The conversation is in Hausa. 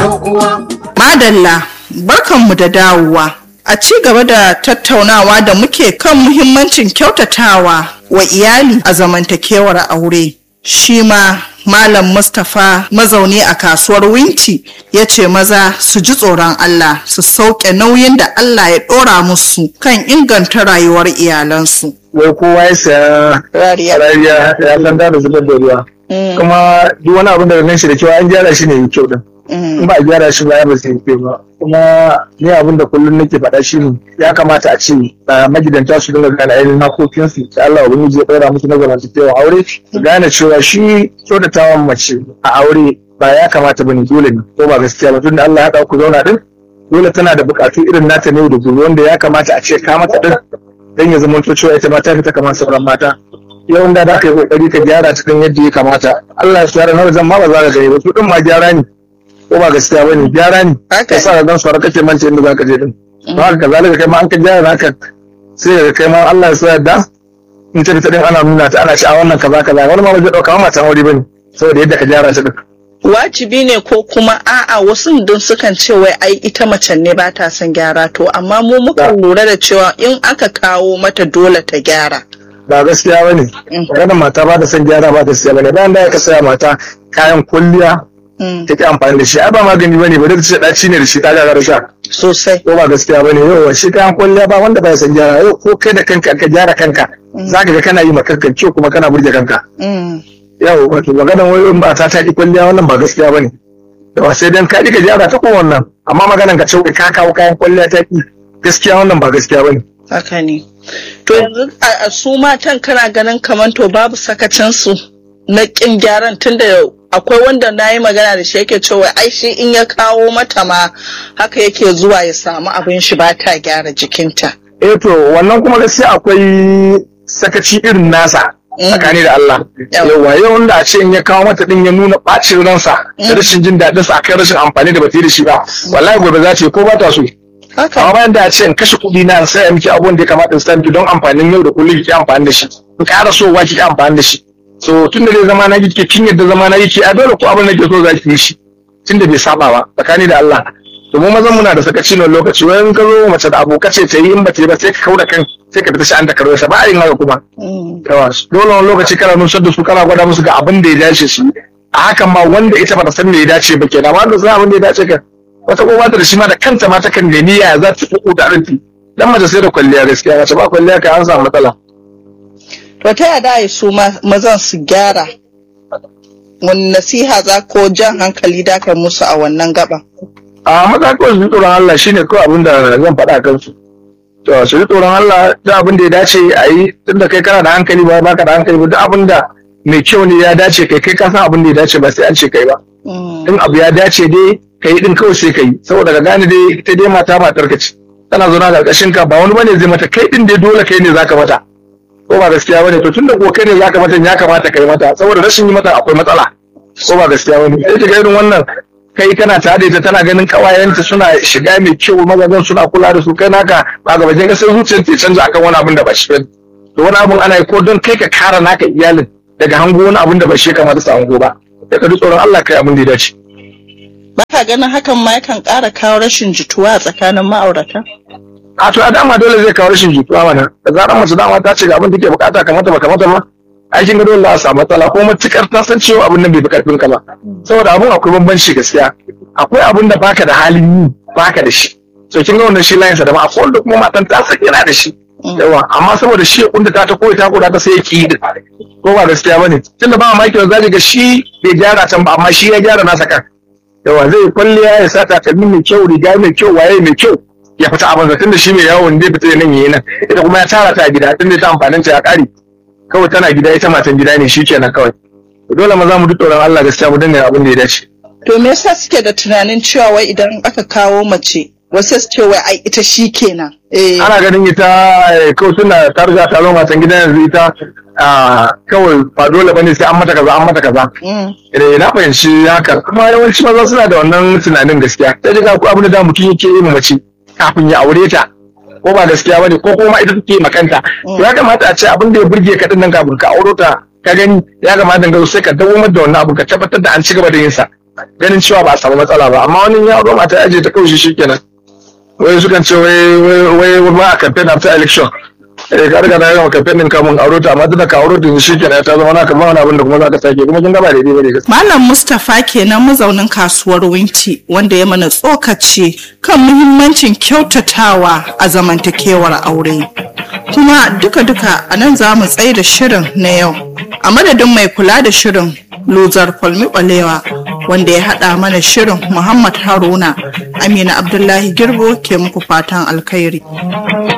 Madalla, barkanmu da dawowa. A ci gaba da tattaunawa da muke kan muhimmancin kyautatawa wa iyali a zamantakewar aure. Shi ma Malam Mustapha mazauni a kasuwar Winti ya ce maza su ji tsoron Allah su sauke nauyin da Allah ya ɗora musu kan inganta rayuwar iyalansu. wai kowa ya saya Rariya. rariya ya san da zubar da ruwa kuma duk wani abin da nan shi da kyau an gyara shi ne yi kyau din in ba a gyara shi ba ya ba sai kyau ba kuma ni abin da kullum nake faɗa shi ne ya kamata a ce a magidanta su dinga gane ainihin hakokinsu da Allah ubangiji ya ɗora musu na zamantakewa aure su gane cewa shi kyautatawan mace a aure ba ya kamata ba ne dole ne ko ba gaskiya ba tunda Allah ya haɗa ku zauna din dole tana da buƙatu irin nata ne da gobe wanda ya kamata a ce ka mata din dan ya zama cewa ita ma ta fita kamar sauran mata yawan da aka yi kokari ka gyara ta kan yadda ya kamata Allah ya tsara na zan ma ba za ka gani ba su din ma gyara ne ko ba gaskiya bane gyara ne Haka ka sa dan sauran kake mance inda za ka je din ba haka kazalika kai ma an ka gyara haka sai ka kai ma Allah ya sa yadda in ta fita din ana nuna ta ana ci a wannan kaza kaza wani ma ba zai dauka ma matan aure bane saboda yadda ka gyara ta din wajibi ne ko kuma a'a wasu don sukan ce wai ai ita macen ne ba ta son gyara to amma mu muka lura da cewa in aka kawo mata dole ta gyara ba gaskiya bane maganar mata ba ta son gyara ba ta siya bane bayan da ka saya mata kayan kulliya Mm, take amfani da shi ai ba magani bane ba da ce daci ne da shi ta ga sha sosai ko ba gaskiya bane yau shi kayan kwalliya ba wanda ba ya san gyara yau ko kai da kanka ka gyara kanka zaka ga kana yi ma kanka kyau kuma kana burge kanka Mm, yau wato maganar wai in ba ta ta ki kwalliya wannan ba gaskiya bane da sai dan ka ki ka gyara ta ko wannan amma maganar ka ce wai ka kawo kayan kwalliya ta ki gaskiya wannan ba gaskiya bane haka ne to yanzu a a su matan kana ganin kamar to babu sakacinsu na kin gyaran tunda akwai wanda na yi magana da shi yake cewa ai shi in ya kawo mata ma haka yake zuwa ya samu abin shi ba ta gyara jikinta eh to wannan kuma gaskiya akwai sakaci irin nasa tsakani da Allah Yawa. yawa yau wanda a ce in ya kawo mata din ya nuna bacin ransa da rashin jin daɗin sa akan rashin amfani da bata yi da shi ba wallahi gobe za ta yi ko ba ta so haka amma bayan da a ce in kashe kuɗi na in saya miki abubuwan da ya kamata in san don amfanin yau da kullum ki amfani da shi in ƙara so wa ki amfani da shi so tun da zai zama na kike kin yadda zama na yake a dole ko abin da ke so za ki yi shi tun da bai saba ba tsakani da Allah to mu mazan muna da sakaci na lokaci wani in ka zo mace da aboka ce ta yi in ba ta yi ba sai ka kauda kan sai ka fita shi an da karo ba a yin haka kuma Mm, yawa dole wani lokaci kana nusar da su kana gwada musu ga abin da ya dace su a hakan ma wanda ita bata san me ya dace ba kenan wanda sai abin da ya dace ka wata ko ba ta da shi ma da kanta ma ta kan nemi ya za ta fuku da arinti dan mace sai da kwalliya gaskiya mace ba kwalliya kai an samu matsala to ta yada ya su ma- mazan su gyara wani nasiha za ko jan hankali da kai musu a wannan gaba a maza kawai su ji tsoron Allah shine kawai abin da zan faɗa a kansu to su ji tsoron Allah duk abin da ya dace a yi tunda kai kana da hankali ba baka da hankali ba duk abin da mai kyau ne ya dace kai kai ka san abin da ya dace ba sai an ce kai ba Mm, in abu ya dace dai ka yi din kawai sai ka yi saboda ka gane dai ita dai mata matar ka ce tana zauna a ƙarƙashin ka ba wani bane zai mata kai din dai dole kai ne zaka mata ko ba gaskiya bane to tunda ko kai ne zaka mata ya kamata kai mata saboda rashin yi mata akwai matsala ko ba gaskiya bane sai ka ga irin wannan kai kana tare da ita tana ganin kawayenta suna shiga mai kyau mazajen suna kula da su kai naka ba ga baje ga sai zuciyar ta canza akan wani abin da ba shi bane to wani abin ana yi ko don kai ka kara naka iyalin daga hango wani abin da ba shi ya kamata su hango ba sai ka ji tsoron Allah kai abin da ya dace ba ka ganin hakan ma yakan ƙara kawo rashin jituwa a tsakanin ma'aurata a to a dama dole zai kawo rashin jituwa mana da zarar mace dama ta ce ga abin da ke bukata kamata ba kamata ba aikin ga dole za a samu matsala ko matukar ta san cewa abin nan bai fi karfin ka ba saboda abun akwai bambanci gaskiya akwai abin da baka da halin yi baka da shi so kin ga wannan shi layin sa da ma akwai wanda kuma matan ta san yana da shi yawa amma saboda shi ya kunda ta ta koyi ta koda ta sai ya ki din ko ba gaskiya bane tunda ba mamaki wanda zaka ga shi bai gyara can ba amma shi ya gyara nasa kan yawa zai kwalliya ya sa takalmi mai kyau riga mai kyau waye mai kyau ya fita abin da tunda shi mai yawon zai fita nan yayi nan ita kuma ya tara ta a gida tunda ta amfanin ta ya kare kawai tana gida ita matan gida ne shikenan kawai dole maza mu duk tsoron Allah gaskiya mu dinga abin da ya dace to me yasa suke da tunanin cewa wai idan aka kawo mace wasu su ce wai ai ita shi kenan eh ana ganin ita eh, kawai tunda ta riga ta zama matan gida yanzu ita ah, kawai ba dole bane sai an mata kaza an mata kaza mm, eh na fahimci haka kuma yawanci maza suna da wannan tunanin gaskiya sai daga ko abin da da mutum yake yi ma mace kafin ya aure ta ko ba gaskiya bane ko kuma ita take makanta to ya kamata a ce abin da ya burge ka din nan kafin ka auro ta ka gani ya kamata ga sai ka dawo da wannan abu ka tabbatar da an ci gaba da yin sa ganin cewa ba a samu matsala ba amma wani ya auro mata ya je ta kaushi shikenan wai sukan ce wai wai wai ba a campaign after election eh ka riga na yawan campaign din kamun auro ta amma tunda ka auro ta shikenan ta zama naka ba wani abin da kuma za ka sake kuma kin ga ba daidai bane gaskiya Malam Mustapha kenan mazaunin kasuwar Winti wanda ya mana tsokaci kan muhimmancin kyautatawa a zamantakewar aure. Kuma duka-duka a nan za mu tsaye da shirin na yau. A madadin mai kula da shirin Luzar Falmi Balewa wanda ya haɗa mana shirin Muhammad Haruna Amina Abdullahi Girbo ke muku fatan alkhairi.